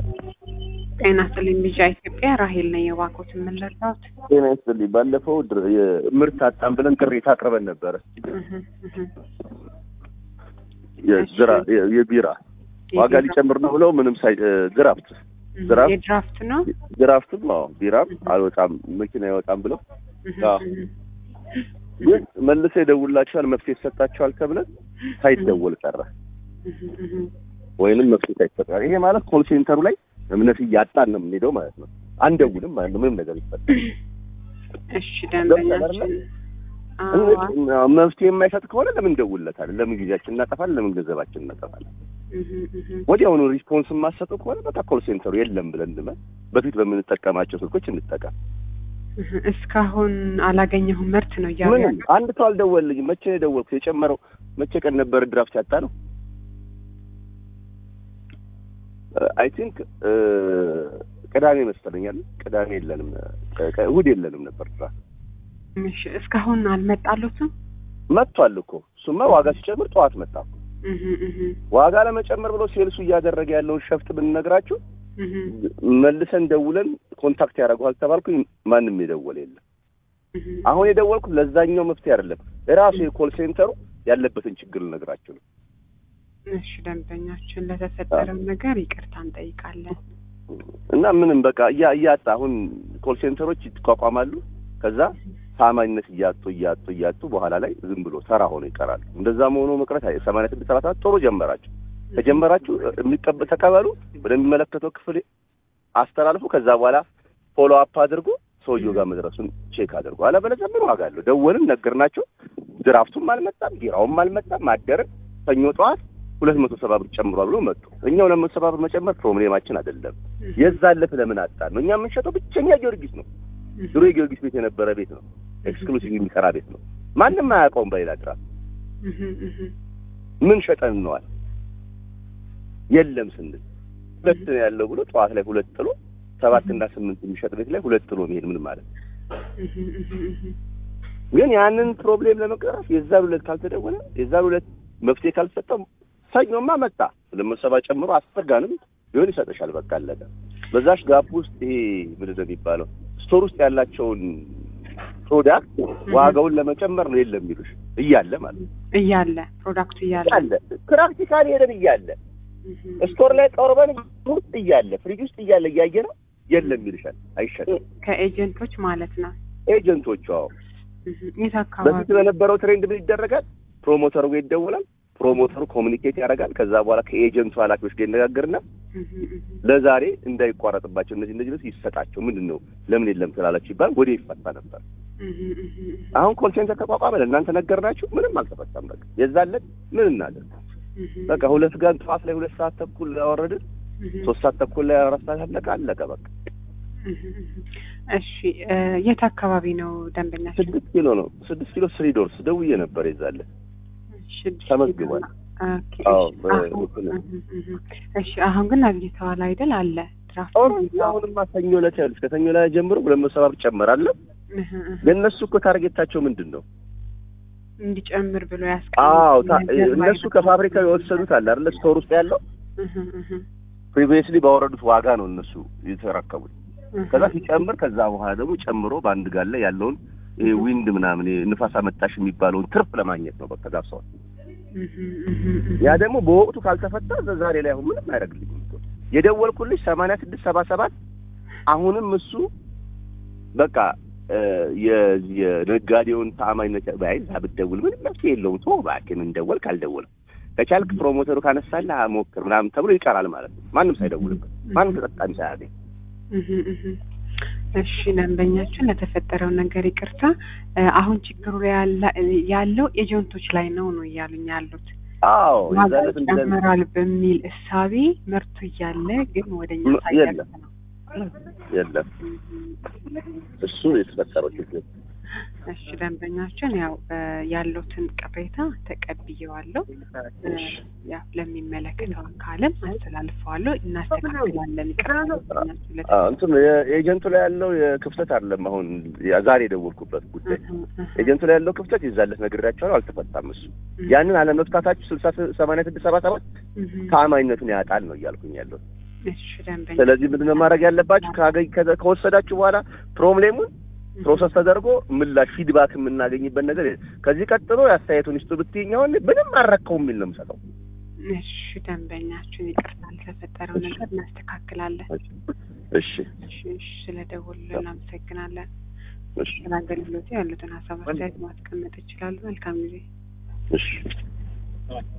ጤና ይስጥልኝ ልጅ ኢትዮጵያ ራሄል ነኝ። የባንኮት የምንረዳት ጤና ይስጥልኝ። ባለፈው ድር- የምርት አጣን ብለን ቅሬታ አቅርበን ነበረ። የዝራ- የ- የቢራ ዋጋ ሊጨምር ነው ብለው ምንም ሳይ ድራፍት ድራፍት የድራፍት ነው። ድራፍትም አዎ ቢራም አልወጣም መኪና አይወጣም ብለው አዎ። ግን መልሰው ይደውላቸዋል መፍትሄ ይሰጣቸዋል ተብለን ሳይደወል ቀረ ወይንም መፍትሄ ሳይሰጣል። ይሄ ማለት ኮል ሴንተሩ ላይ እምነት እያጣን ነው የምንሄደው ማለት ነው። አንደውልም ማለት ነው ምንም ነገር ይፈጠር እሺ ደንበኛችን አዎ፣ መፍትሄ የማይሰጥ ከሆነ ለምን እንደውልለታለን? ለምን ጊዜያችን እናጠፋለን? ለምን ገንዘባችን እናጠፋለን? እህ፣ እህ፣ ወዲያውኑ ሪስፖንስ የማሰጠው ከሆነ በቃ ኮል ሴንተሩ የለም ብለን እንመን በፊት በምንጠቀማቸው ስልኮች እንጠቀም። እህ። እስካሁን አላገኘሁም ምርት ነው እያሉ ምንም ያሉት። አንድ ሰው አልደወልልኝም። መቼ ነው የደወልኩት? የጨመረው መቼ ቀን ነበር ድራፍት ያጣ ነው? አይ ቲንክ ቅዳሜ መሰለኛል። ቅዳሜ የለንም፣ ቅ- ቅ- እሑድ የለንም ነበር ድራፍት። እሺ እስካሁን አልመጣሉትም። መጥቷል እኮ እሱማ ዋጋ ሲጨምር ጠዋት መጣ እኮ። እህ፣ እህ፣ ዋጋ ለመጨመር ብሎ ሴልሱ እያደረገ ያለውን ሸፍጥ ብንነግራችሁ እህ፣ መልሰን ደውለን ኮንታክት ያደርገዋል ተባልኩኝ። ማንም የደወለ የለም። እህ። አሁን የደወልኩት ለዛኛው መፍትሄ አይደለም፣ እራሱ የኮል ሴንተሩ ያለበትን ችግር ልነግራችሁ ነው። እሺ ደንበኛችን ለተፈጠረው ነገር ይቅርታ እንጠይቃለን። እና ምንም በቃ እያ እያጣ አሁን ኮል ሴንተሮች ይቋቋማሉ። ከዛ ታማኝነት እያጡ እያጡ እያጡ በኋላ ላይ ዝም ብሎ ተራ ሆኖ ይቀራሉ። እንደዛ መሆኑ መቅረት አይ ሰማንያ ስድስት ሰባ ሰባት ጥሩ ጀመራችሁ ከጀመራችሁ የሚቀበ ተቀበሉ፣ ወደሚመለከተው ክፍል አስተላልፉ። ከዛ በኋላ ፎሎ አፕ አድርጎ ሰውየው ጋር መድረሱን ቼክ አድርጎ። አለበለዚያ ምን ዋጋ አለው? ደወልን፣ ነገርናቸው። ድራፍቱም አልመጣም፣ ቢራውም አልመጣም። ማደርን ሰኞ ጠዋት ሁለት መቶ ሰባ ብር ጨምሯል ብሎ መጡ። እኛ ሁለት መቶ ሰባ ብር መጨመር ፕሮብሌማችን አይደለም። የዛለፍ ለምን አጣን ነው። እኛ የምንሸጠው ብቸኛ ጊዮርጊስ ነው። ድሮ የጊዮርጊስ ቤት የነበረ ቤት ነው። ኤክስክሉሲቭ የሚሰራ ቤት ነው። ማንም አያውቀውም። በሌላ ድራፍት እህ፣ እህ፣ ምን ሸጠን ነዋል የለም ስንል ሁለት ነው ያለው ብሎ ጠዋት ላይ ሁለት ጥሎ ሰባት እና ስምንት የሚሸጥ ቤት ላይ ሁለት ጥሎ መሄድ ምን ማለት ነው? እህ፣ እህ፣ እህ። ግን ያንን ፕሮብሌም ለመቅረፍ የዛን ሁለት ካልተደወለ የዛን ሁለት መፍትሄ ካልሰጠው ሰኞማ መጣ ለመሰባ ጨምሮ አስጠጋንም ቢሆን ይሰጥሻል። በቃ አለቀ። በዛሽ ጋፕ ውስጥ ይሄ ምንድን ነው የሚባለው ስቶር ውስጥ ያላቸውን ፕሮዳክት ዋጋውን ለመጨመር ነው የለም የሚሉሽ እያለ ማለት ነው እያለ ፕሮዳክቱ እያለ እያለ ፕራክቲካሊ ሄደን እያለ እህ፣ ስቶር ላይ ቀርበን ውስጥ እያለ ፍሪጅ ውስጥ እያለ እያየ ነው የለም ይልሻል። አይሸጥም። ከኤጀንቶች ማለት ነው። ኤጀንቶቹ አዎ እህ፣ የት አካባቢ በፊት በነበረው ትሬንድ ምን ይደረጋል? ፕሮሞተሩ ጋር ይደወላል። ፕሮሞተሩ ኮሚኒኬት ያደርጋል። ከዛ በኋላ ከኤጀንቱ ኃላፊዎች ጋር ይነጋገርና እህ፣ እህ፣ ለዛሬ እንዳይቋረጥባቸው እነዚህ እነዚህ ልብስ ይሰጣቸው ምንድን ነው ለምን የለም ስላላችሁ ይባል ወደ ይፈታ ነበር። እህ፣ እህ፣ እህ። አሁን ኮል ሴንተር ተቋቋመ። ለእናንተ ነገርናችሁ፣ ምንም አልተፈታም። በቃ የዛለት ምን እናደርግ? እህ፣ በቃ ሁለት ጋር ጠዋት ላይ ሁለት ሰዓት ተኩል አወረድን፣ እህ፣ ሶስት ሰዓት ተኩል ላይ አራት ሰዓት አለቀ አለቀ በቃ እህ፣ እህ። እሺ እ፣ የት አካባቢ ነው ደንበኛችን? ስድስት ኪሎ ነው ስድስት ኪሎ ስሪ ዶርስ ደውዬ ነበር የዛለት ስድስት ተመዝግቧል። ኦኬ፣ አዎ፣ እሺ። በ- አሁን- እንትን ነው። እህ፣ እህ፣ እህ። እሺ አሁን ግን አግኝተዋል አይደል? አለ ድራፍት ኦልሬዲ አሁንማ ሰኞ ዕለት ያሉት ከሰኞ ላይ ጀምሮ ሁለት መቶ ሰባ ብር ጨመራለሁ። እህ፣ እህ። ግን እነሱ እኮ ታርጌታቸው ምንድን ነው? እንዲጨምር ብሎ አዎ ያስቀምጡት ታ- ነገር እነሱ ማለት ነው። ከፋብሪካው የወሰዱት አለ አይደለ? ስቶር ውስጥ ያለው እህ፣ እህ፣ ፕሪቪየስሊ ባወረዱት ዋጋ ነው እነሱ የተረከቡት። እህ። ከዛ ሲጨምር ከዛ በኋላ ደግሞ ጨምሮ በአንድ ጋር ላይ ያለውን ይሄ ዊንድ ምናምን ይሄ ንፋስ አመጣሽ የሚባለውን ትርፍ ለማግኘት ነው በቃ ጋብሰዋል። እህ፣ እህ፣ እህ። ያ ደግሞ በወቅቱ ካልተፈታ ዛሬ ላይ አሁን ምንም አያደርግልኝም። እኮ የደወልኩልሽ ሰማንያ ስድስት ሰባ ሰባት አሁንም እሱ በቃ እ፣ የ- የነጋዴውን ተአማኝነት ባይ እዛ ብትደውል ምንም መፍትሄ የለውም። ቶ እባክህ ምን ደወልክ አልደወልም ከቻልክ ፕሮሞተሩ ካነሳልህ ሞክር ምናምን ተብሎ ይቀራል ማለት ነው። ማንም ሳይደውልበት ማንም ተጠቃሚ ሳያገኝ እህ፣ እህ። እሺ ደንበኛችን ለተፈጠረው ነገር ይቅርታ። እ፣ አሁን ችግሩ ላይ ያለ- ያለው ኤጀንቶች ላይ ነው ነው እያሉኝ ያሉት አዎ ዋጋ የዛለት እንደዚህ ይጨምራል በሚል እሳቤ ምርቱ እያለ ግን ወደኛ ም- ሳይደርስ የለም። ነው። የለም እሱ የተፈጠረው ችግር እሺ ደንበኛችን ያው እ፣ ያሉትን ቅሬታ ተቀብዬዋለሁ። እ፣ ያው ለሚመለከተው አካልም አስተላልፈዋለሁ። እናስተካክላለን። ይቅርታ ደንበኛችን ለተ- አዎ እንትን የኤጀንቱ ላይ ያለው የክፍተት አይደለም። አሁን ያ- ዛሬ የደወልኩበት ጉዳይ እህ፣ እህ፣ ኤጀንቱ ላይ ያለው ክፍተት ይዛለት ነግሬያቸዋለሁ፣ አልተፈታም። እሱ ያንን አለመፍታታችሁ ስልሳ ሰማንያ ስድስት ሰባ ሰባት እህ፣ ተአማኝነቱን ያጣል ነው እያልኩኝ ያለው። እሺ ደንበኛ ስለዚህ ምንድነው ማድረግ ያለባችሁ? ካገኝ ከዛ- ከወሰዳችሁ በኋላ ፕሮብሌሙን ፕሮሰስ ተደርጎ ምላሽ ፊድባክ የምናገኝበት ነገር የለም። ከዚህ ቀጥሎ የአስተያየቱን ይስጡ ብትይኝ አሁን ምንም አረከው የሚል ነው የምሰጠው። እሺ ደንበኛችን ይቅርታ ለተፈጠረው እሺ። ነገር እናስተካክላለን። እሺ እሺ እሺ ስለደወሉልን እናመሰግናለን። እሺ ስለ አገልግሎቱ ያሉትን ሀሳብ አስተያየት ማስቀመጥ ይችላሉ። መልካም ጊዜ። እሺ